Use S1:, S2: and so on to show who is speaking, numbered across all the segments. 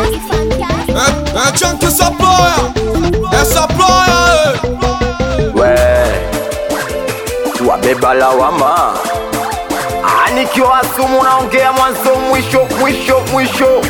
S1: É, é tchan que essa ploia, essa ploia,
S2: we wabeba lawama anikiwa sumu naongea mwanzo mwisho mwisho mwisho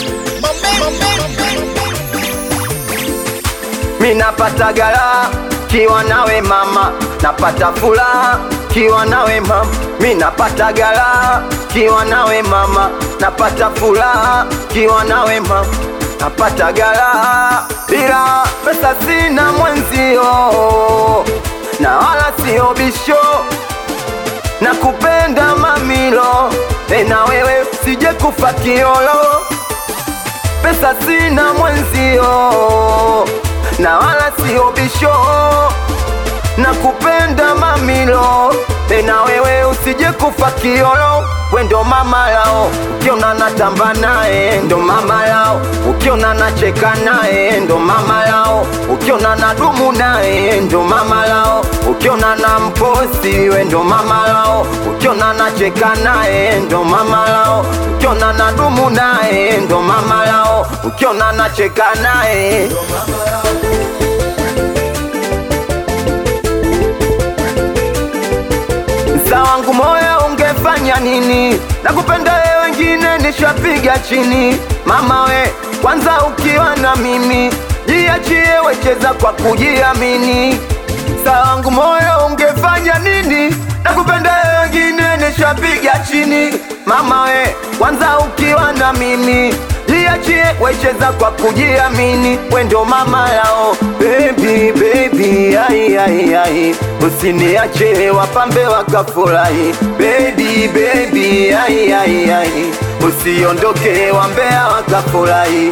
S2: minapata gara kiwa nawe mama napata furaha kiwa nawe mama minapata gara kiwa nawe mama napata furaha kiwa nawe mama napata gara ila pesa sina mwenzio na wala sio bisho na kupenda mamilo e na wewe sije kufa kiolo pesa sina mwenzio na wala sio bisho na kupenda mamilo e na wewe usije kufa kiolo we ndo mama lao ukiona natamba naye ndo mama lao ukiona nacheka naye ndo mama lao ukiona nadumu naye ndo mama lao ukiona na mposi we ndo mama lao ukiona nacheka naye ndo mama lao ukiona nadumu naye ndo mama lao ukiona nacheka naye Msa wangu moyo ungefanya nini? Nakupenda wewe, wengine nishapiga chini. Mama we, kwanza ukiwa na mimi, jiachie, wecheza kwa kujiamini. Msa wangu moyo ungefanya nini? Nakupenda wewe, wengine nishapiga chini. Mama we, kwanza ukiwa na mimi jiachie, wecheza kwa kujiamini. We ndo mama yao, baby baby, ai ai ai, usiniache wapambe wakafurahi. Baby baby, ai ai ai, usiondoke wambea wakafurahi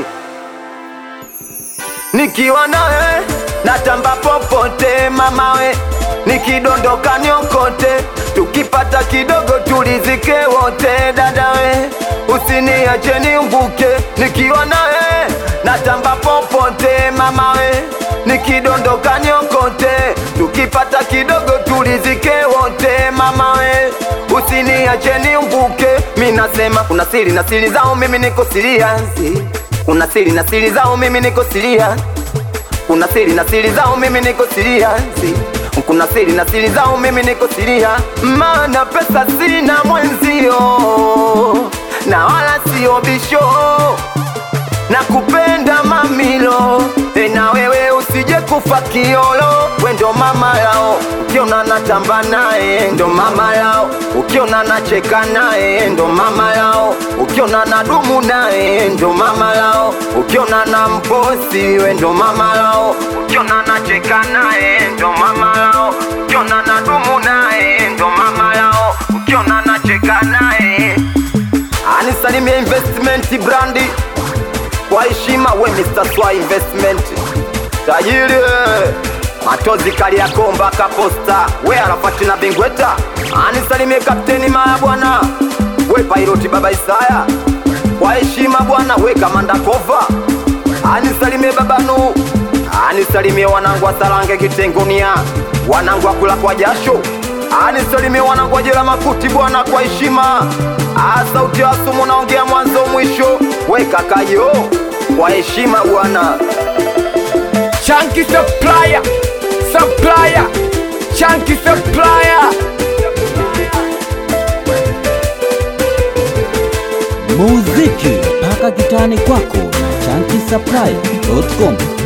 S2: nikiwa nawe natamba popote mamawe, nikidondoka niokote, tukipata kidogo tulizike wote dadawe, usiniache niumbuke, nikiwa nawe natamba popote mamawe, nikidondoka niokote, tukipata kidogo tulizike wote mamawe, usiniache niumbuke, mi nasema kuna siri na siri zao, mimi niko serious kuna siri na siri zao mimi niko serious kuna siri na siri zao mimi niko serious kuna siri na siri zao mimi niko serious maana pesa sina mwenzio na wala sio bisho na kupenda mamilo e na wewe usije kufa kiolo we ndo mama yao ukiona natamba naye ndo mama yao ukiona nacheka naye ndo mama yao ukiona nadumu naye ndo mama yao ukiona na mposi we ndo mama yao ukiona nacheka naye ndo mama yao ukiona nadumu naye ndo mama yao ukiona nacheka naye anisalimia investment brandi kwa heshima we Mr. Swa Investment tajiri we. matozi kali ya komba kaposta we arafati na bingweta anisalimie kapteni maya bwana we pairoti baba Isaya kwa heshima bwana we kamanda kova anisalimie babanu anisalimie wanangu wa Salange Kitengonia wanangu wa kula kwa jasho anisalimie wanangu wa jela makuti bwana kwa heshima Ah, sauti ya sumu naongea mwanzo mwisho we kakayo kwa heshima bwana
S3: Chunky supplier, supplier, chunky supplier.
S4: muziki mpaka kitani kwako na chankisapply.com